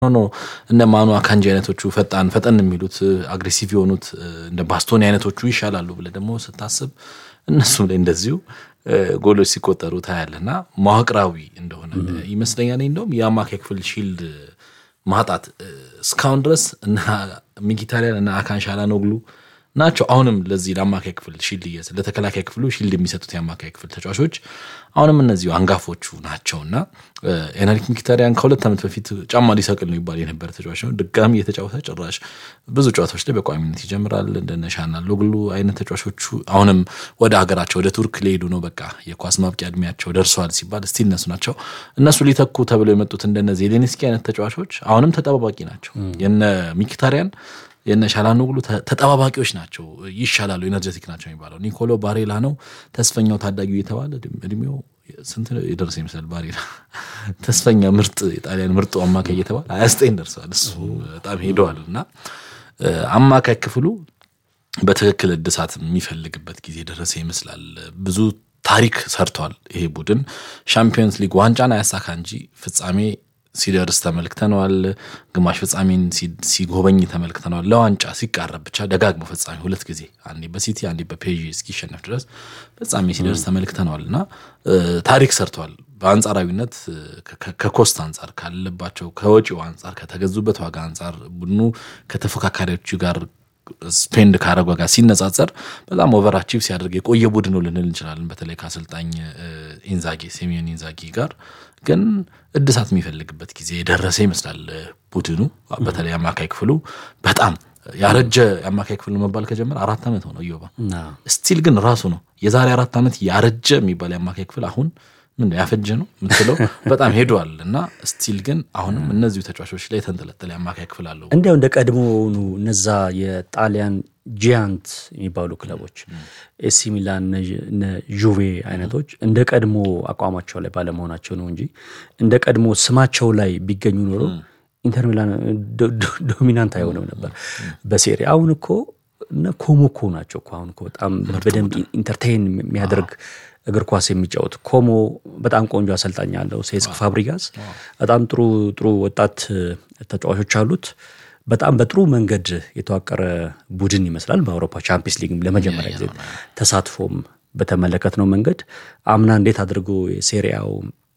ኖ እነ ማኑ አካንጂ አይነቶቹ ፈጣን ፈጠን የሚሉት አግሬሲቭ የሆኑት እንደ ባስቶኒ አይነቶቹ ይሻላሉ ብለህ ደግሞ ስታስብ እነሱም ላይ እንደዚሁ ጎሎች ሲቆጠሩ ታያለና መዋቅራዊ እንደሆነ ይመስለኛል። እንደውም የአማካይ ክፍል ሺልድ ማጣት እስካሁን ድረስ እና ሚኪታሪያን እና አካን ሻላኖግሉ ናቸው አሁንም ለዚህ ለአማካይ ክፍል ሺልድ እየሰ ለተከላካይ ክፍሉ ሺልድ የሚሰጡት የአማካይ ክፍል ተጫዋቾች አሁንም እነዚሁ አንጋፎቹ ናቸውና ኤነሪክ ሚኪታሪያን ከሁለት ዓመት በፊት ጫማ ሊሰቅል ነው ይባል የነበረ ተጫዋች ነው። ድጋሚ የተጫወተ ጭራሽ ብዙ ጨዋታዎች ላይ በቋሚነት ይጀምራል። እንደነ ሻናሎግሉ አይነት ተጫዋቾቹ አሁንም ወደ ሀገራቸው ወደ ቱርክ ሊሄዱ ነው፣ በቃ የኳስ ማብቂያ እድሜያቸው ደርሰዋል ሲባል እስቲ እነሱ ናቸው እነሱ ሊተኩ ተብለው የመጡት እንደነ ዜሌንስኪ አይነት ተጫዋቾች አሁንም ተጠባባቂ ናቸው። የነ ሚኪታሪያን የነ ሻላኖግሉ ተጠባባቂዎች ናቸው። ይሻላሉ፣ ኤነርጀቲክ ናቸው የሚባለው ኒኮሎ ባሬላ ነው ተስፈኛው ታዳጊው የተባለ እድሜው ስንት የደረሰ ይመስላል። ባሬላ ተስፈኛ ምርጥ የጣሊያን ምርጡ አማካይ እየተባለ ሀያ ዘጠኝ ደርሰዋል። እሱ በጣም ሄደዋል እና አማካይ ክፍሉ በትክክል እድሳት የሚፈልግበት ጊዜ ደረሰ ይመስላል። ብዙ ታሪክ ሰርቷል ይሄ ቡድን ሻምፒዮንስ ሊግ ዋንጫን አያሳካ እንጂ ፍጻሜ ሲደርስ ተመልክተነዋል። ግማሽ ፍጻሜን ሲጎበኝ ተመልክተነዋል። ለዋንጫ ሲቃረብ ብቻ ደጋግሞ ፍጻሜ ሁለት ጊዜ አንዴ በሲቲ አንዴ በፔዥ እስኪሸነፍ ድረስ ፍጻሜ ሲደርስ ተመልክተነዋል እና ታሪክ ሰርተዋል። በአንጻራዊነት ከኮስት አንጻር ካለባቸው ከወጪው አንጻር ከተገዙበት ዋጋ አንጻር ቡድኑ ከተፎካካሪዎቹ ጋር ስፔንድ ካረጓ ጋር ሲነጻጸር በጣም ኦቨርአቺቭ ሲያደርግ የቆየ ቡድኑ ልንል እንችላለን። በተለይ ከአሰልጣኝ ኢንዛጊ ሲሚዮን ኢንዛጊ ጋር ግን እድሳት የሚፈልግበት ጊዜ የደረሰ ይመስላል። ቡድኑ በተለይ አማካይ ክፍሉ በጣም ያረጀ የአማካይ ክፍል መባል ከጀመረ አራት ዓመት ሆነው እዮባ ስቲል ግን ራሱ ነው የዛሬ አራት ዓመት ያረጀ የሚባል የአማካይ ክፍል አሁን ምን ያፈጀ ነው የምትለው በጣም ሄዷል እና ስቲል ግን አሁንም እነዚሁ ተጫዋቾች ላይ የተንጠለጠለ የአማካይ ክፍል አለው። እንዲያው እንደ ቀድሞውኑ እነዛ የጣሊያን ጂያንት የሚባሉ ክለቦች ኤሲ ሚላን፣ ዩቬ አይነቶች እንደ ቀድሞ አቋማቸው ላይ ባለመሆናቸው ነው እንጂ እንደ ቀድሞ ስማቸው ላይ ቢገኙ ኖሮ ኢንተር ሚላን ዶሚናንት አይሆንም ነበር በሴሪ አሁን እኮ እነ ኮሞኮ ናቸው እኮ አሁን እኮ በጣም በደንብ ኢንተርቴይን የሚያደርግ እግር ኳስ የሚጫወት ኮሞ በጣም ቆንጆ አሰልጣኝ አለው። ሴስክ ፋብሪጋስ በጣም ጥሩ ጥሩ ወጣት ተጫዋቾች አሉት። በጣም በጥሩ መንገድ የተዋቀረ ቡድን ይመስላል። በአውሮፓ ቻምፒየንስ ሊግ ለመጀመሪያ ጊዜ ተሳትፎም በተመለከትነው መንገድ አምና እንዴት አድርጎ የሴሪያው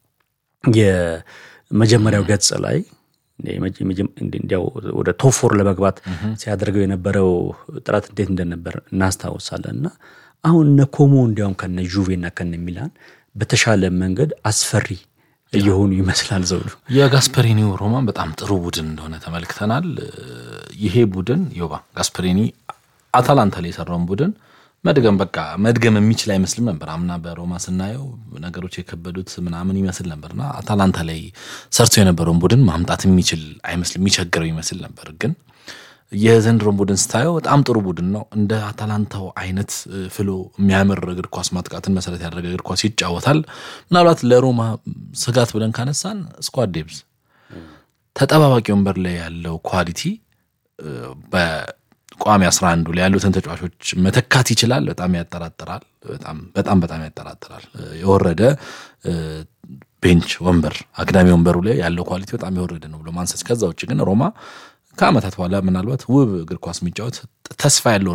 የመጀመሪያው ገጽ ላይ እንዲያው ወደ ቶፎር ለመግባት ሲያደርገው የነበረው ጥረት እንዴት እንደነበር እናስታውሳለን እና አሁን እነ ኮሞ እንዲያውም ከነ ጁቬና ከነ ሚላን በተሻለ መንገድ አስፈሪ እየሆኑ ይመስላል። ዘውዱ የጋስፐሪኒው ሮማን በጣም ጥሩ ቡድን እንደሆነ ተመልክተናል። ይሄ ቡድን ዮባ ጋስፐሪኒ አታላንታ ላይ የሰራውን ቡድን መድገም በቃ መድገም የሚችል አይመስልም ነበር። አምና በሮማ ስናየው ነገሮች የከበዱት ምናምን ይመስል ነበርና አታላንታ ላይ ሰርቶ የነበረውን ቡድን ማምጣት የሚችል አይመስል የሚቸግረው ይመስል ነበር ግን የዘንድሮን ቡድን ስታየው በጣም ጥሩ ቡድን ነው። እንደ አታላንታው አይነት ፍሎ የሚያምር እግር ኳስ ማጥቃትን መሰረት ያደረገ እግር ኳስ ይጫወታል። ምናልባት ለሮማ ስጋት ብለን ካነሳን ስኳድ ዴብዝ ተጠባባቂ ወንበር ላይ ያለው ኳሊቲ በቋሚ አስራ አንዱ ላይ ያሉትን ተጫዋቾች መተካት ይችላል። በጣም ያጠራጥራል። በጣም በጣም በጣም ያጠራጥራል። የወረደ ቤንች ወንበር አግዳሚ ወንበሩ ላይ ያለው ኳሊቲ በጣም የወረደ ነው ብሎ ማንሳት። ከዛ ውጭ ግን ሮማ ከዓመታት በኋላ ምናልባት ውብ እግር ኳስ የሚጫወት ተስፋ ያለው